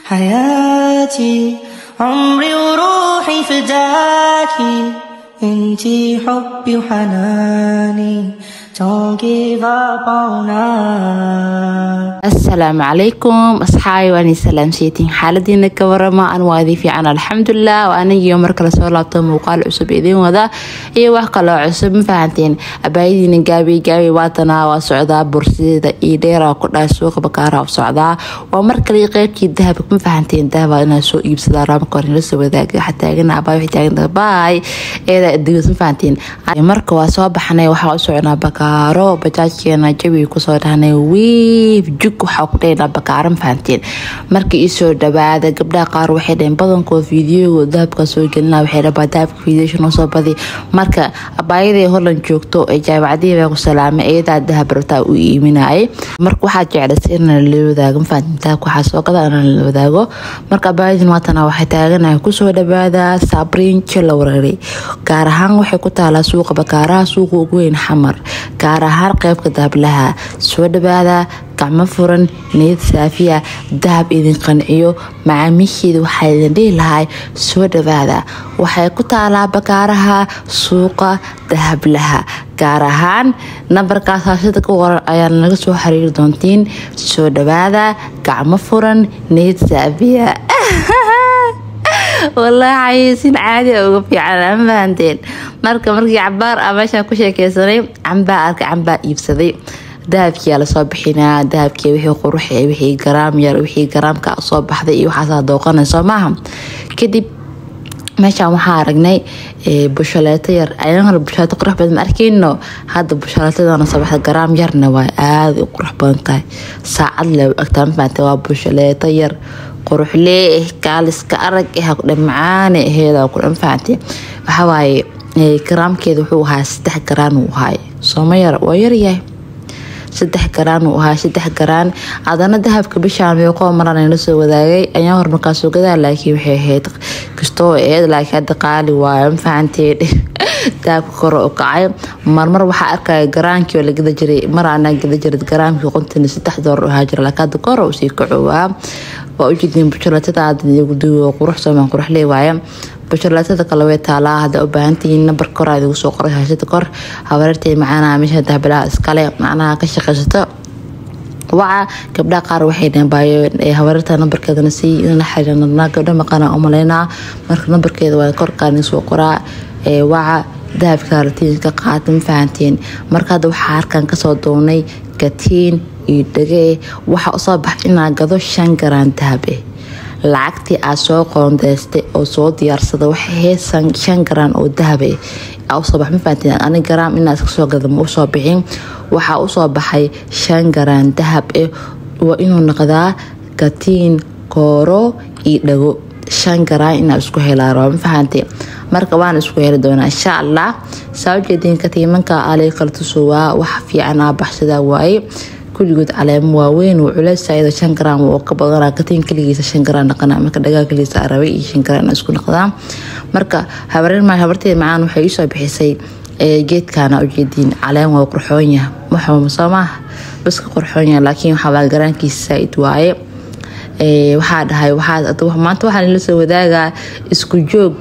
حياتي عمري وروحي فداكي انتي حبي وحناني Don't give up on us asalaamu calaykum asxaabi waan salaamseytiin xaaladiina ka warama an waa idin fiican alxamdulilah waa anigiio mar kale soo laabto muuqaal cusub idiin wada iyo wax kaloo cusub ma fahanteen abaayadiina gaabi gaabi waatanaa waa socdaa bursideeda iyo dheeraa ku dhahay suuqa bakaara u socdaa waa mar kale qeybkii dahabka ma fahanteen dahaba inaa soo iibsadaa raamka hore la soo wadaaga waxaa taagana abaa waxay taagan baay eedaa adigas ma fahanteen marka waa soo baxnay waxaa u soconaa bakaaro bajaajkeena jabi kusoo dhahnay wiif jug waxaa ku dhaynaa bakaaro ma fahanteen marka iisoo dhawaada gabdhaha qaar waxay dhaheen badankood fiidiyoga dahabka soo gelina waxay dhabaa dahabka fiidiyoshan usoo badi marka abaayaday holland joogto ee jaamacadihii baa ku salaamay iyadaa dahab rabtaa u iiminayay marka waxaa jeclasay in la wadaago ma fahanteen dahabka waxaa soo gada in la wadaago marka abaayadin waatana waxay taaganahay kusoo dhawaada sabriin jela wareeray gaar ahaan waxay ku taalaa suuqa bakaaraha suuqa ugu weyn xamar gaar ahaan qeybka dahablaha soo dhawaada gacmo furan niyad saafiya dahab idin qanciyo macaamiisheeda waxaa idin dhihi lahay soo dhawaada waxay ku taalaa bakaaraha suuqa dahablaha gaar ahaan nambarkaas haashada ka waran ayaa naga soo xiriiri doontiin soo dhawaada gacmo furan niyad saafiya wallaahi xayeysiin caadi uga fiican ma fahanteen marka markii cabaar a meeshaan ku sheekeysanay cambaa arka cambaa iibsaday dahabkiyaa lasoo bixinaa dahabkii wixii qurux wixii garaam yar wixii garaamka soo baxday iyo waxaasaa dooqanayso maaha kadib meeshaan waxaa aragnay bushaleeto yar ayaan hore bushaleeto qurux badan ma arkeyno hadda bushaleetadana soo baxda garaam yarna waa aada u qurux badan tahay saacad le agtaa ma fahamtay waa bushaleeto yar quruxlee eh kaaliska arag eh dhamacaane aheeda kudhan fahamtay waxawaaye garaamkeeda wuxuu ahaa saddex garaan uu ahaay sooma yar waa yaryahay saddex garaan uu ahaa saddex garaan adana dahabka bishaan meeqoo maran la soo wadaagay ayaa hor markaa soo gadaa laakiin waxay ahayd kastoo eed laakiin hadda qaali waayo ma fahanteen dahabka kore u kacay marmar waxaa arkaya garaankii oo la gada jiray mar aanaa gada jiray garaamkii qontan saddex doolar ahaa jira laakiin hadda kore usii kacowaa waa ujeedin bushalatada aadaguduwo qurux soomaan quruxlee waaye bushalatada kale way taalaa hadda u baahantihiin nambar kor aad igu soo qoray hashada kor habareertay macanaha meesha dahbalaha iskale macnaha ka shaqaysato waca gabdhaha qaar waxay dhaheen baayo habareerta nambarkeedana sii inana xiriirnaa gabdha maqana umaleynaa marka nambarkeeda waa korkaan soo qoraa waca dahabka ratiinka qaata ma fahanteen marka hadda waxaa harkan kasoo doonay katiin iyo dhage waxaa usoo baxa inaa gado shan garaan dahab eh lacagtii aad soo qoondeystay oo soo diyaarsada waxay ahayd shan garaan oo dahab eh usoo bax ma fahanteen ani garaam inaa iska soo gada ma usoo bixin waxaa usoo baxay shan garaan dahab eh waa inuu noqdaa katiin kooro iyo dhago shan garaan inaa isku helaa raba ma fahantee marka waan isku heli doonaa insha allah saa ujeediin katiimanka alay kala tusowaa wax fiican aa baxsadaa waaye kulligood caleemo waaweyn uu culeysayada shan garaam oo ka badanaa katiin keligiisa shan garaan dhaqana marka dhagaa keligiisa arabay iyo shan garaan isku dhaqdaa marka habareen habarteeda macaan waxay iisoo bixisay geedkaana ujeediin caleen waa qurxoon yaha waxuma soo maaha baska qurxoon yaha laakiin waxaa garaankiisa saaid waaye waxaa dhahay maanta waxaa nala soo wadaagaa isku joog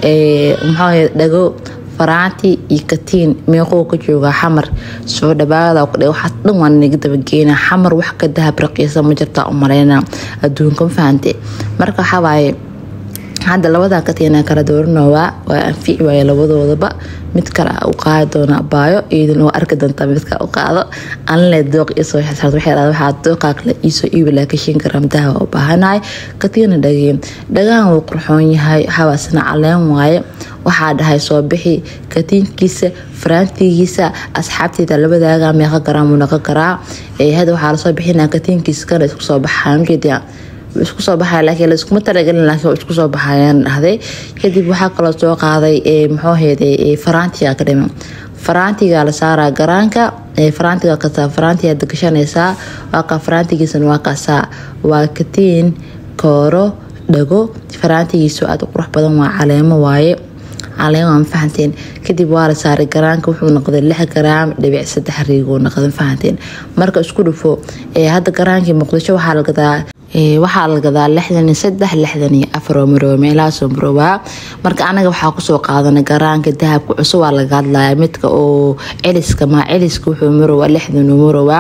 maxaa dhago faraanti iyo katiin meequu ka joogaa xamar soo dhawaada waxaas dhan waa naga dabageena xamar wax ka dahab raqiisa ma jirtaa u maleyna adduunka ma fahante marka waxawaaye hadda labadan katiina kala dooranowaa waa anfici waaye labadoodaba mid kale u qaadi doona baayo iyaduna waa arki doontaa midka u qaado anle dooq isoo xisaabta waxay dhahdaa waxaa dooqaa kale iisoo iibi laakiin shan garam dahaba u baahanahay katiina dhageen dhagahan wuu qurxoon yahay hawaasna caleen waaye waxaa dhahay soo bixi katiinkiisa faraantigiisa asxaabteeda labadaaga meeqa garaam uu naqa garaa hadda waxaa lasoo bixinaa katiinkiisa kana isku soo baxaan ujeedaa isku soo baxaya laakiin laiskuma talagelin laakiin isku soo baxayaan dhahday kadib waxaa kaloo soo qaaday muxuu heeday faraantiga ka dhiman faraantiga la saaraa garaanka faraantiga kasta faraantiga gashanaysaa waa ka faraantigiisana waa kaasaa waa katiin kooro dhago faraantigiisu aad u qurux badan waa caleemo waaye caleen waa mafahanteen kadib waa la saaray garaanka wuxuu noqday lix garaam dhibic saddex riiguu noqday mafahanteen marka isku dhufo hadda garaankii muqdisho waxaa la gadaa waxaa la gadaa lixdan iyo saddex lixdan iyo afar oo marooba meelahaasoo maroobaa marka anaga waxaa kusoo qaadanay garaanka dahabka cusub waa laga hadlaya midka oo celiska ma celiska wuxuu marowaa lixdan uu marowaa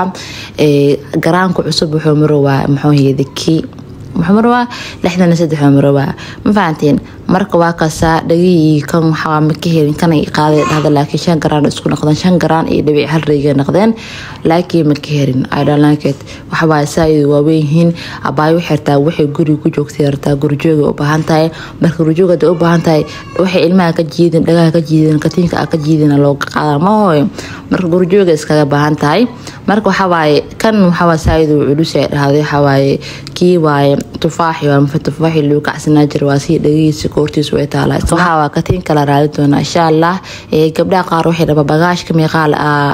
garaanka cusub wuxuu marowaa muxuu kii muxuu marowaa lixdan iyo saddex oo marowaa ma fahantiin marka waa kaasaa dhagihii kan waxaa ma ka helin kana qaaday dhahda laakiin shan garaan isku noqdeen shan garaan iyo dhibic hal reega noqdeen laakiin ma ka helin idhalanket waxbaa saa-id waaweyn yihiin abaayo waxay rabtaa waxay guriga ku joogtay rabtaa gurjooga u baahan tahay marka gurjooga hadday u baahan tahay waxay ilmaha ka jiidin dhagaha ka jiidin katiinka a ka jiidina looga qaada ma hooyo marka gurjooga iskaga baahan tahay marka waxawaaye kan waxawaa saa-id uu culus ay dhahday waxawaaye kii waaye tufaaxi waa mafa tufaaxi lagu kacsanaa jira waa sii dhagihiisa koortiisu way taalaa waxaa waa katiin kala raali doonaa insha allah gabdhaha qaar waxay dhaba bagaashka meeqaal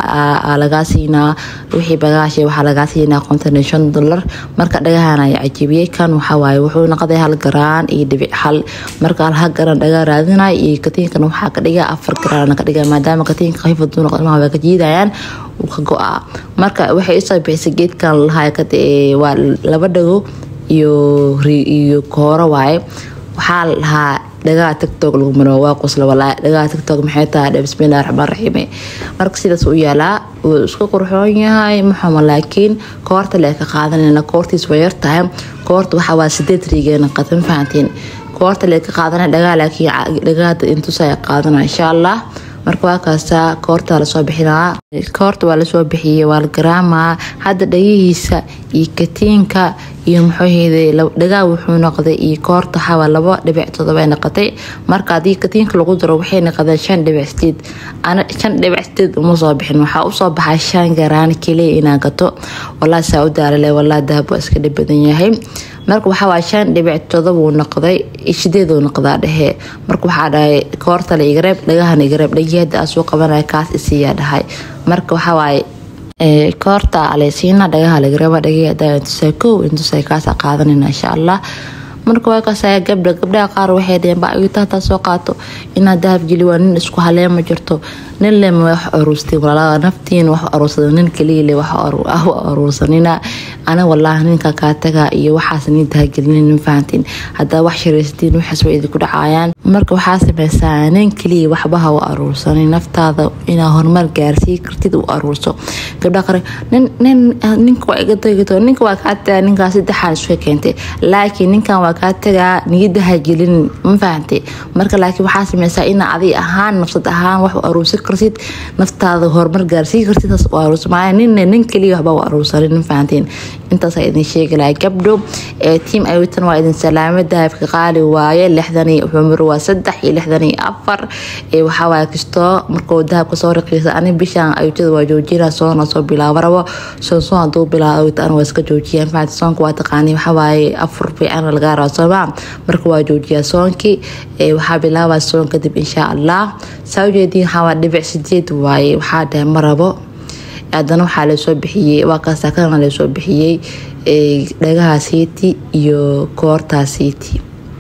lagaa siinaa wixii bagaash waxaa lagaa siinaa konton iyo shan dolar marka dhagahana ay cajibiyey kan waxawaaye wuxuu noqday hal garaan iyo dhibic hal marka hal garaan dhagaa raadinaya iyo katiinkan waxaa ka dhiga afar garaan ka dhiga maadaama katiinka khafiif haduu noqdo ilmaha way ka jiidayaan uu ka go-aa marka waxay isoo bixisay geedkan lahaa waa laba dhago iyo iyo kooro waaye waxaa lahaa dhagaha tictok lagu maro waa qosla walaa dhagaha tictok maxay tahay bismillahi raxmaan raxiime marka sidaas u yaalaa wuu iska qurxoon yahay maxama laakiin koorta le ka qaadanayna koortiis way yar tahay koorta waxaa waa sideed riigeena qatan fahantiin koorta le ka qaadanay dhagaha laakiin dhagaha intusa qaadana insha allah marka waa kaastaa koorta lasoo bixinaa koorta waa lasoo bixiyey waa la garaamaa hadda dhagihiisa iyo katiinka iyo muxuuheyday dhagaa wuxuu noqday iyo koorta waxaa labo dhibic todoba noqotay marka haddii katiinka lagu daro waxay noqdeen shan dhibic sideed ana shan dhibic sideed uma soo bixin waxaa usoo baxay shan garaan keliya inaan gato walaa saa u daalale walaa dahab waa iska dhib badan yahay marka waxaa waa shan dhibic todoba uu noqday sideeduu noqdaa dhehe marka waxaa dhahay koortale igareeb dhagahana igareeb dhagii hadda aa soo qabanaya kaas isiyaa dhahay marka waxaa waaye koorta aleysiina dhagaha lagareeba dhagii hadda intusay kow intusay kaasa qaadanayna insha allah marka waa kaasaya gabdha gabdhaha qaar waxay dheheen ba ayuta hataa soo qaato inaad dahab geli waa nin isku haleema jirto nin lema wax aruustay walaalaa naftiin wax aruursada nin kaliile wax aruursanina ana walaahi ninka kaa taga iyo waxaas nin dahagelinin nin fahantiin haddaa wax sharaysatiin waxaas way idinku dhacayaan marka waxaa sameysaa nin kaliya waxba ha u aruursanin naftaada inaa horumar gaarsii kartid u aruurso gabdha qare ninka waa iga dagito ninka waa kaa tagaa ninkaa saddexaan isu keentay laakiin ninkan waa kaa tagaa niyada ha gelinin ma fahantay marka laakiin waxaa sameysaa inaa adi ahaan nafsad ahaan wax u aruursan kartid naftaada horumar gaarsii kartid taas u aruursa maaya ninna nin kaliya waxba u aruursanin ma fahantiin intaasaa idin sheegi lahay gabdho ee tiam awitan waa idin salaamo dahabka qaali waaye lixdan iyo xumur waa saddex iyo lixdan iyo afar ee waxawaaye kastoo markuu dahabka soo raqiisa ani bishaan ayutada waa joojina soona soo bilaabo rabo soon soon haduu bilaabo awitan waa iska joojiya fahanti soonka waa taqaani waxawaaye afur fiican laga raba sooma marka waa joojiyaa soonkii waxaa bilaabaa soon kadib insha allah saa ujeediin waxaa dhibic sideed waaye waxaa dhahay ma rabo haddana waxaa lasoo bixiyey waa kaasa kana lasoo bixiyey dhagaha siiti iyo koortaa siiti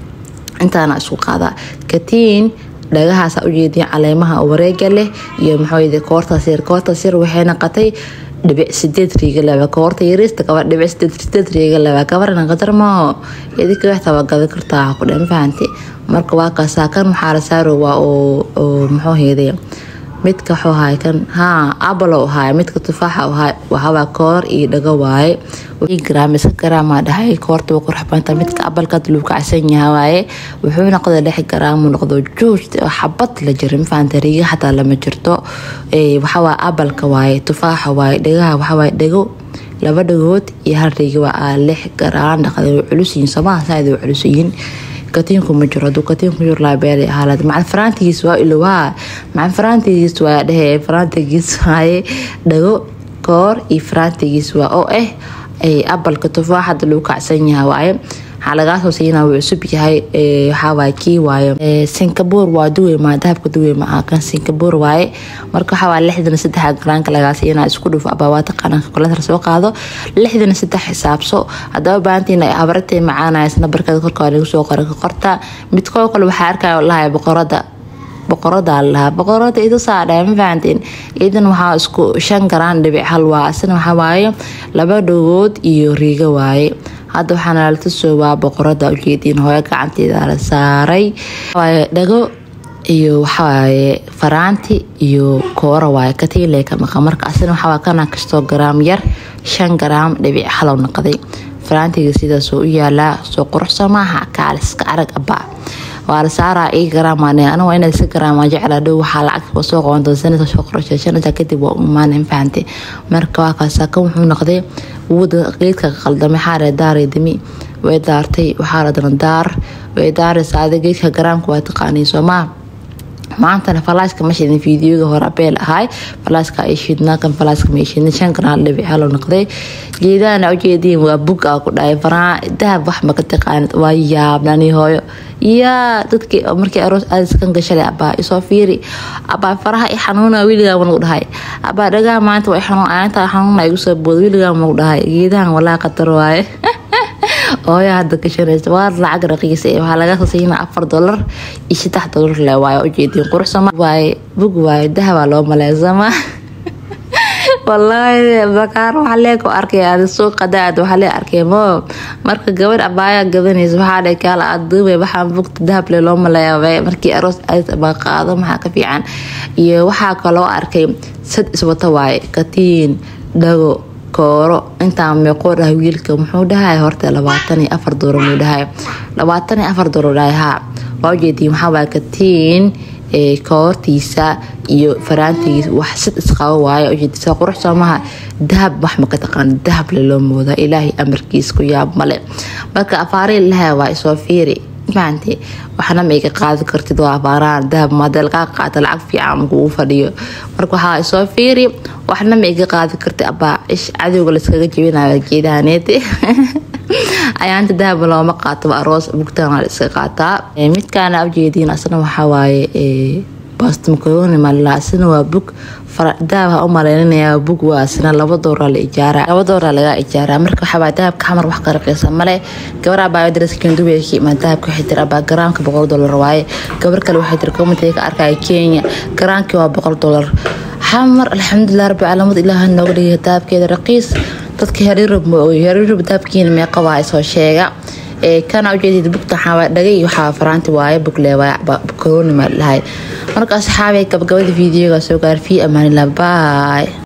intaana isku qaadaa katiin dhagahaasa ujeediin caleemaha wareega leh iyo maxaa koortaas yar koortaas yar waxay naqatay dhibic sideed riiga laba koorta yariista gaba dhibic sideed sideed riiga laba gabarna qadar maaho idinka waxta waa gadan kartaa ku dhan fahanti marka waa kaasaa kan waxaa la saaro waa oo muxuu heeday midka wuxuu ahaay kan haa abalo ahaay midka tufaaxa ahaay waxawaa koor iyo dhago waaye gram iska garaamaa dhahay koorta waa qurxbanta midka abalka luu kacsan yaha waaye wuxuu noqda lix garaamu noqdo juuj xabad la jira mafahanta riga xataa lama jirto waxawaa abalka waaye tufaaxa waaye dhagaha waxawaaye dhago laba dhagood iyo hal riga waa lix garaan dhaqda way culusiyiin somaha saaid way culusiyiin katiinku ma jiro haduu katiinku jiro laabeelay ahaalaad macal faraantigiis waa ilowaa macal faraantigiis waa dhehe faraantigiis waaye dhago koor iyo faraantigiis waa oo ah abalka tufaaxada lagu kacsan yaha waaye waxaa lagaa soo siinaa wuu cusub yahay waxaawaay kii waaye singabuur waa duweymaa dahabka duweymaa kan singabuur waaye marka waxaa waa lixdan saddex garaanka lagaa siinaa isku dhuf abawaata qaranka koletar soo qaado lixdan saddex xisaabso haddaba baahantiin ay habartay macaanaysna barkada korka lagu soo qoran ka qorta midkoo kale waxaa arkaya lahay boqorada boqorada lahaa boqorada idu saadha ma fahanteen idan waxaa isku shan garaan dhibic hal waa asina waxaa waaye laba dhagood iyo riigo waaye hadda waxaana lala tusoobaa boqorada ujeediin hooyo gacanteeda la saaray dhago iyo waxawaaye faraanti iyo koora waaye katiile ka maqa marka asina waxawaa kana kastoo garaam yar shan garaam dhibic halow naqday faraantiga sidaasoo u yaalaa soo quruxsa maaha kaaliska arag abaa waa la saaraa ii garaamaane anigu waa inaad iska garaamaa jeclaa dhow waxaa lacag soo qaban doonsanaysa soo qorashay shanata kadib waa u imaanay fahantay marka waa kaasa kan wuxuu noqday wada geedka qaldamay xaare daaray dami way daartay waxaa la dana daar way daaraysa ada geedka garaamka waa taqaaniin soomaa maantana falaaska ma shidin fiidiyoga hore abeel ahay falaaska ay shidnaa kan falaaska ma shidin shan garaam dhibic halo noqday geedahana ujeediin waa bug aa ku dhahay faraa dahab wax ma ka taqaanid waa yaabnani hooyo yaa dadkii markii aroos aadiskan gashalay abaa isoo fiiri abaa faraha i xanuuna wiligaa managu dhahay abaa dhagaa maanta way xanuun aantaa xanuuna igu soo booda wiligaa managu dhahay geedahan walaa qatar waaye hooya hadda gashanaysa waa lacag raqiis ee waxaa laga siina afar dolar iyo saddex dolar le waaye ujeediin quruxsama waaye bug waaye dahabaa loo maleysama wallaahi bakaar waxaa leeg arkay aad suuqa daad waxaa lee arkay mo marka gabadh abaaya gadanaysa waxaa dhe kaala aad duubay waxaa bugta dahab le loo maleeya markii aroos aad baa qaado maxaa ka fiican iyo waxaa kaloo arkay sad iswata waaye katiin dhago kooro intaa meeqoo dhahay wiilka muxuu dhahay horta labaatan iyo afar dooro muu dhahay labaatan iyo afar dooro dhahay haa waa ujeediin waxaa waaya katiin koortiisa iyo faraantigiisa wax sid isqabo waaye ujeedisa qurux soomaha dahab wax maka taqaan dahab le loo moodaa ilaahay amarkiis ku yaab male marka afaari laha waa isoo fiiri fahanti waxna ma iga qaadi kartid waa afaaraan dahab maadee lagaa qaata lacag fiican kugu fadhiyo marka waxaa isoo fiiri waxna ma iga qaadi kartid abaa ish cadowga layskaga jebinayo geedahaneete ayaanta dahab looma qaato aroos bugtaan la iska qaataa midkaana ujeediin asna waxaa waaye bastmakaroni malila asna waa bug dahab ha u maleynanayaa bug waa asna laba dooraa la ijaaraa laba dooraa laga ijaaraa marka waxaa waaye dahabka xamar wax ka raqiisa male gabar abaa daras kendubiga ka imaan dahabka waxay tiri abaa garaamka boqol dolar waaye gabar kale waxay tiri komitee ka arkaya kenya garaamkii waa boqol dolar xamar alxamdulilah rabbi caalamad ilaaha nooga dhigay dahabkeeda raqiis dadka hariirub ma ogy hariirub dahabkiina meeqa waa soo sheega kana ujeedid bugta waxaa dhagay waxaa faraanti waaye bugle waaye koroni ma dhahay marka asxaabay gabagabada fiidiyoga soo gaar fii amaanillah baay